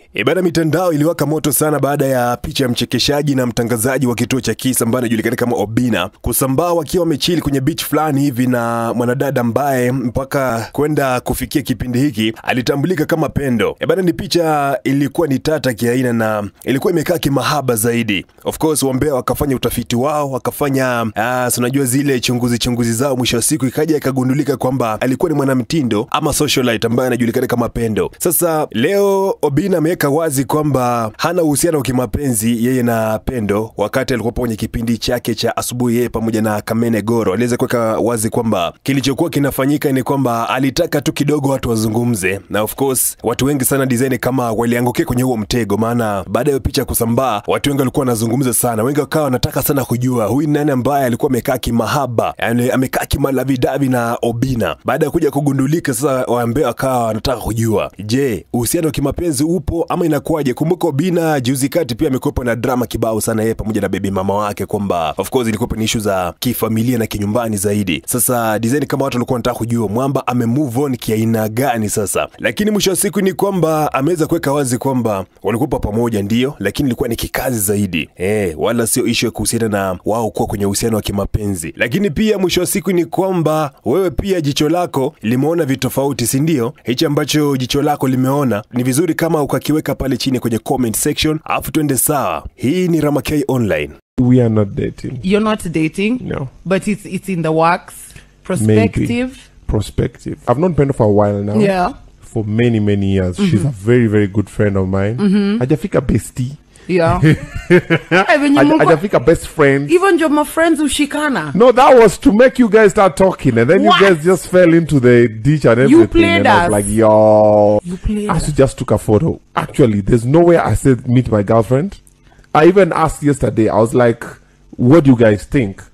E bana, mitandao iliwaka moto sana baada ya picha ya mchekeshaji na mtangazaji wa kituo cha Kiss ambaye anajulikana kama Obina kusambaa wakiwa wamechili kwenye beach fulani hivi na mwanadada ambaye mpaka kwenda kufikia kipindi hiki alitambulika kama Pendo. E bana, ni picha ilikuwa ni tata kiaina na ilikuwa imekaa kimahaba zaidi. Of course wambea wakafanya utafiti wao, wakafanya uh, unajua zile chunguzi chunguzi zao, mwisho wa siku ikaja ikagundulika kwamba alikuwa ni mwanamtindo ama socialite ambaye anajulikana kama Pendo. Sasa leo Obina ameweka wazi kwamba hana uhusiano wa kimapenzi yeye na Pendo, wakati alikuwa kwenye kipindi chake cha asubuhi, yeye pamoja na Kamene Goro aliweza kuweka wazi kwamba kilichokuwa kinafanyika ni kwamba alitaka tu kidogo watu wazungumze, na of course watu wengi sana design kama waliangukia kwenye huo mtego, maana baada ya hiyo picha kusambaa, watu wengi walikuwa wanazungumza sana, wengi wakawa wanataka sana kujua huyu ni nani ambaye alikuwa amekaa kimahaba, yani amekaa kimalavidavi na Obina. Baada ya kuja kugundulika sasa, waambia wakawa wanataka kujua, je, uhusiano wa kimapenzi upo ama inakuwaje? Kumbuka Obina juzi kati pia amekuwepo na drama kibao sana yeye pamoja na bebi mama wake, kwamba of course ilikuwa ni issue za kifamilia na kinyumbani zaidi. Sasa design kama watu walikuwa wanataka kujua mwamba ame move on kiaina gani sasa, lakini mwisho wa siku ni kwamba ameweza kuweka wazi kwamba walikuwa pamoja ndio, lakini ilikuwa ni kikazi zaidi eh, wala sio issue ya kuhusiana na wao kuwa kwenye uhusiano wa kimapenzi. Lakini pia mwisho wa siku ni kwamba wewe pia jicho lako limeona vitofauti, si ndio? Hichi ambacho jicho lako limeona ni vizuri kama ukakiweka pale chini kwenye comment section, alafu twende sawa. Hii ni Ramakay Online. We are not dating. You're not dating, No. but it's it's in the works. Prospective. Prospective. I've known Pendo for a while now. Yeah. For many, many years. She's a very, very good friend of mine. Hajafika bestie. Yeah. Eh, venye Haja- mko- Hajafika best friend. even ndio my friends ushikana. No, that was to make you guys start talking, and then What? you guys just fell into the ditch and everything. You played and I was us. like, yo. You played I us. also just took a photo. Actually, there's nowhere I said meet my girlfriend. I even asked yesterday. I was like, "What do you guys think?"